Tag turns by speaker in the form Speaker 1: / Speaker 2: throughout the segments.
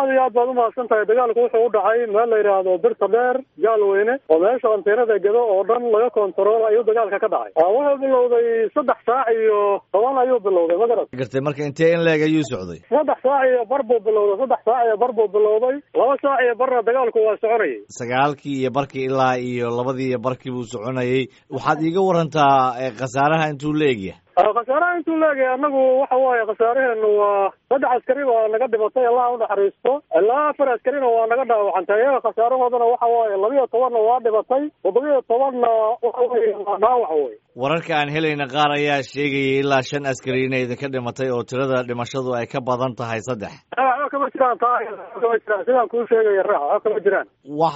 Speaker 1: aad iyo aad baad umahadsan tahay dagaalku wuxuu u dhacay meel la yidhaahdo birta dheer gaalweyne oo meesha anteenada gedo oo dhan laga kontarool ayuu dagaalka ka dhacay wuxuu bilowday saddex saac iyo toban ayuu bilowday magarat
Speaker 2: gartay marka intee in leeg ayuu socday
Speaker 1: saddex saac iyo bar buu bilowday saddex saac iyo bar buu bilowday laba saac iyo barna dagaalku waa soconayay
Speaker 2: sagaalkii iyo barkii ilaa iyo labadii iyo barkii buu soconayay waxaad iiga warantaa khasaaraha intuu la egyahay
Speaker 1: khasaaraha intuu leegyahay annagu waxa waaye khasaaraheenu waa saddex askari waa naga dhimatay allah unaxariisto ilaa afar askarina waa naga dhaawacantay iyaga khasaarahoodana waxa waaye labiyo tobanna waa dhimatay toddobiyo tobanna waxa weye waa dhaawac wey
Speaker 2: wararka aan helayna qaar ayaa sheegayay ilaa shan askari inay idinka dhimatay oo tirada dhimashadu ay ka badan tahay saddex
Speaker 1: waxba kama jiraan taa kama jiraan sidaan kuu sheegaya raax waxba kama jiraan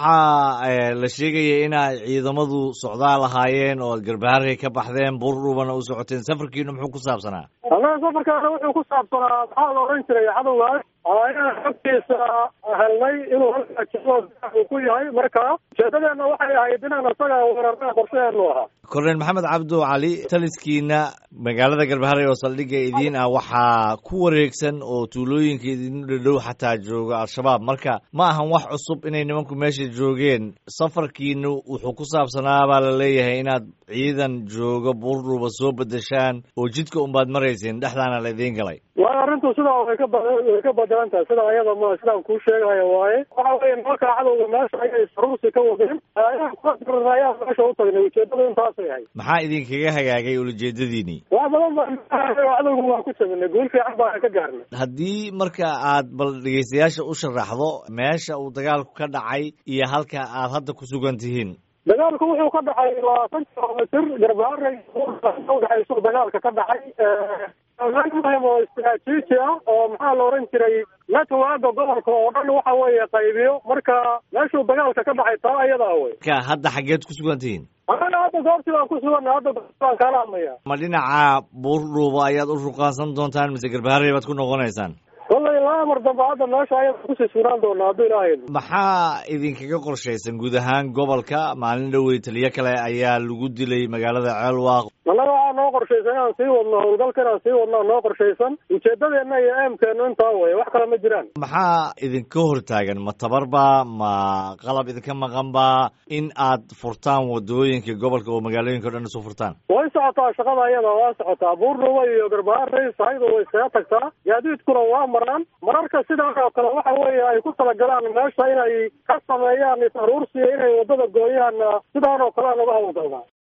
Speaker 2: waxaa la sheegaya inay ciidamadu socdaal ahaayeen oo garbaharkay ka baxdeen buurdhubana u socoteen safarkiinu muxuu ku saabsanaa
Speaker 1: annaga safarkaana wuxuu ku saabsanaa maxaa la odhan jiray cadowgaas inaan xogtiisa helnay inuu halkaa jiro uu ku yahay marka ujeedadeena waxay ahayd inaan isaga weerarnaa qorshaheenu ahaa
Speaker 2: korneel maxamed cabdu cali taliskiina magaalada galbaharey oo saldhigga idiin ah waxaa ku wareegsan oo tuulooyinka idin dhadhow xataa jooga al-shabaab marka ma ahan wax cusub inay nimanku meesha joogeen safarkiinu wuxuu ku saabsanaa baa la leeyahay inaad ciidan jooga buurdhuuba soo bedeshaan oo jidka unbaad marayseen dhexdaana la idiin galay
Speaker 1: waa arrintu sidaa way ka ba way ka badelan tahay sida ayada ma sidaan kuu sheegayo waaye waxa weeye nimanka cadowga meesha ayay saruursi ka wadeen inaan kula dirna ayaan meesha u tagnay ujeedadu intaasay ahayd
Speaker 2: maxaa idinkaga hagaagay ulajeedadiinii
Speaker 1: wax badan baa cadowga waan ku jabinay guul fiican baan ka gaarnay
Speaker 2: haddii marka aad bal dhegeystayaasha u sharaxdo meesha uu dagaalku ka dhacay iyo halka aad hadda ku sugan tihiin
Speaker 1: dagaalku wuxuu ka dhacay labaatan kilomitr garbaharey udhexaysu dagaalka ka dhacay meel muhim oo istaraatiiji ah oo maxaa la oran jiray networka gobolka oo dhan waxa weeye qaybiyo marka meeshuu dagaalka ka dhacay taa ayadaa wey
Speaker 2: ka hadda xaggeed ku sugan tihiin
Speaker 1: anaga hadda goobtii baan ku suganna hadda baan kaala hadlaya
Speaker 2: ma dhinaca buurdhuuba ayaad u ruqaansan doontaan mise garbaharey baad ku noqonaysaan
Speaker 1: kollay laba mar dambe hadda meesha ayada kusii sugnaan doona hadduu ilaahay
Speaker 2: maxaa idinkaga qorshaysan guud ahaan gobolka maalin dhowey taliyo kale ayaa lagu dilay magaalada ceelwaaq
Speaker 1: annaga waxaa noo qorshaysan inaan sii wadno howlgalka inaan sii wadnaa noo qorshaysan ujeedadeenna iyo eemkeenu intaa weye wax kale ma jiraan
Speaker 2: maxaa idinka hortaagan ma tabarba ma qalab idinka maqanba in aad furtaan wadooyinka gobolka oo magaalooyinka o dhan isu furtaan
Speaker 1: way socotaa shaqada ayada waa socotaa buurdhuba iyo garbaharey sahayda way iskaga tagtaa gaadiidkuna waa maraan mararka sidaan oo kale waxa weeye ay ku talagalaan meesha inay ka sameeyaan is aruursiya inay wadada gooyaan sidaan oo kale aan uga hawlgalnaa